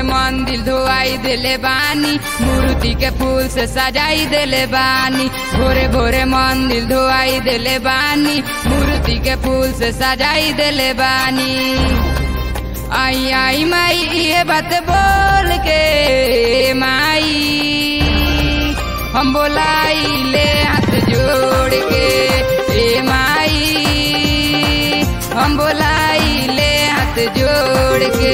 मंदिर धोआई देले बानी मूर्ति के फूल से सजाई देले बानी भोरे भोरे मंदिर धोआई देले बानी मूर्ति के फूल से सजाई देले बानी आई आई माई ये बात बोल के माई हम बोलाई ले हाथ जोड़ के ए माई हम बोलाई ले हाथ जोड़ के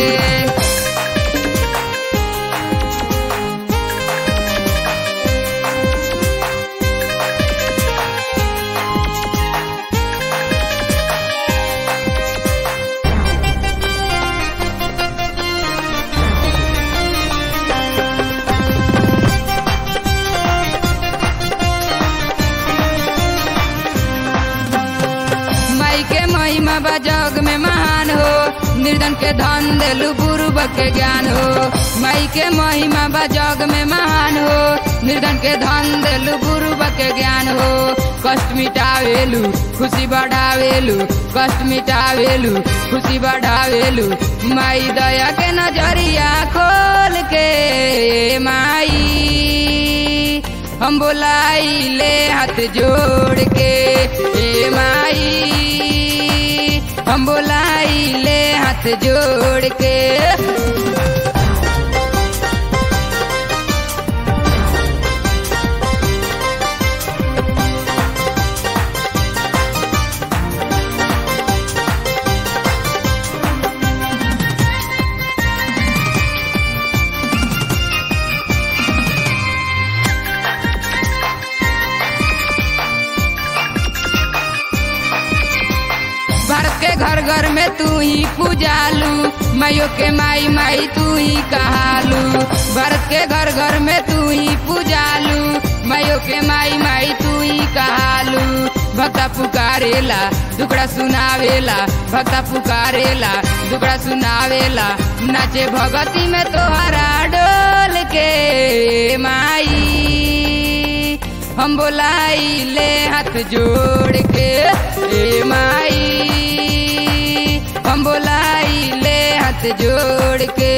माई के महिमा बा जग में महान हो निर्धन के धन देलू पूर्व के ज्ञान हो माई के महिमा बा जग में महान हो निर्धन के धन देलू पूर्व के ज्ञान हो कष्ट मिटावेलू खुशी बढ़ावेलू कष्ट मिटावेलू खुशी बढ़ावेलू माई दया के नजरिया खोल के माई हम बोलाई ले हाथ जोड़ के ए माई हम बोलाई ले हाथ जोड़ के भारत के घर घर में तू ही पूजालू माइयो के माई माई तू ही कहालू भारत के घर घर में तू ही पूजालू माइयो के माई माई तू ही कहालू भक्ता पुकारेला दुकड़ा सुनावेला भक्ता पुकारेला दुकड़ा सुनावेला नाचे भगती में तोहरा डोल के माई हम बोलाई ले हाथ जोड़ के ए माई हम बोलाई ले हाथ जोड़ के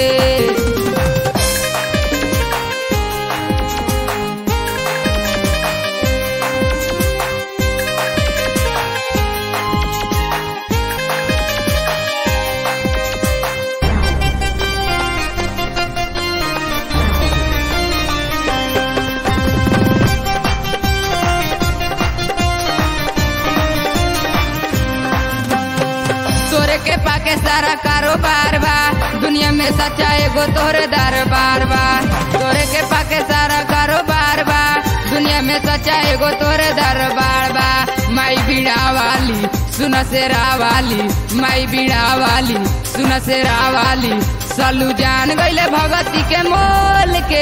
तोरे के पाके सारा कारोबार बा दुनिया में सच्चा एगो तोरे दरबार बा तोरे के पाके सारा कारोबार बा दुनिया में सच्चा एगो तोरे दरबार बा माई बीड़ा वाली सुन से वाली माई बीड़ा वाली सुन से वाली सलू जान गईले भगती के मोल के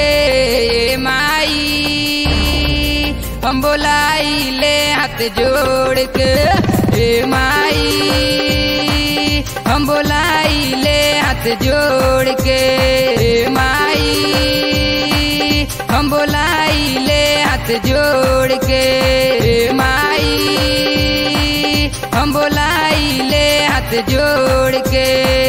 माई हम बोलाई ले हाथ जोड़ के ए माई हम बोलाई ले हाथ जोड़ के ए माई हम बोलाई ले हाथ जोड़ के ए माई हम बोलाई ले हाथ जोड़ के